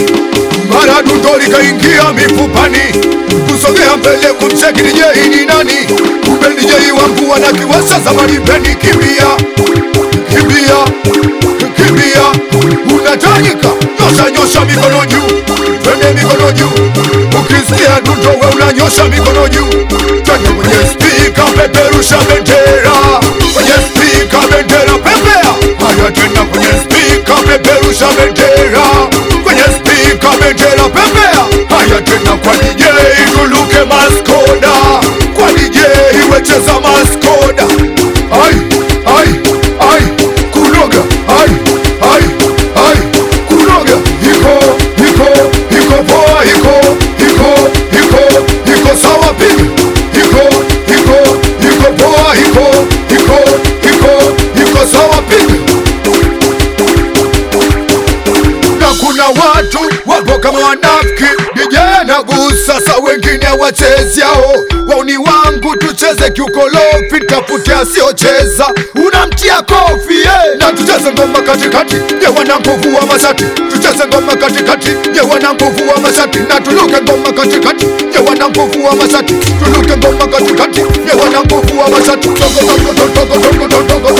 mara dundo likaingia mifupani, kusogea mbele kumcheki DJ ni nani? Kumbe DJ wangu wanakiwasha zamani peni. Kimbia, kimbia, kimbia, unatajika nyosha, nyosha mikono juu, twende mikono juu, ukisikia dundo we unanyosha mikono juu, twende kwenye spika, peperusha bendera kwenye spika, bendera pepea, haya tena kwenye spika, peperusha bendera kwenye spika, bendera pepea, haya tena kwa DJ tuluke maskoda, kwa DJ wecheza maskoda, ai ai ai kunoga, ai ai ai kunoga, iko iko iko poa, iko iko iko iko sawa piga, iko iko iko poa, iko iko iko iko sawa piga na kuna watu wapo kama wanafiki, DJ anagusa sa wengine wachezi yao. Wauni wangu tucheze kiukolofi, tafute asiocheza, unamtia kofi yeah. Na tucheze ngoma katikati, ye wana nguvu wa mashati, tucheze ngoma katikati, ye wana nguvu wa mashati, na tuluke ngoma katikati, ye wana nguvu wa mashati, tuluke ngoma katikati, ye wana nguvu wa mashati, togo togo togo togo togo togo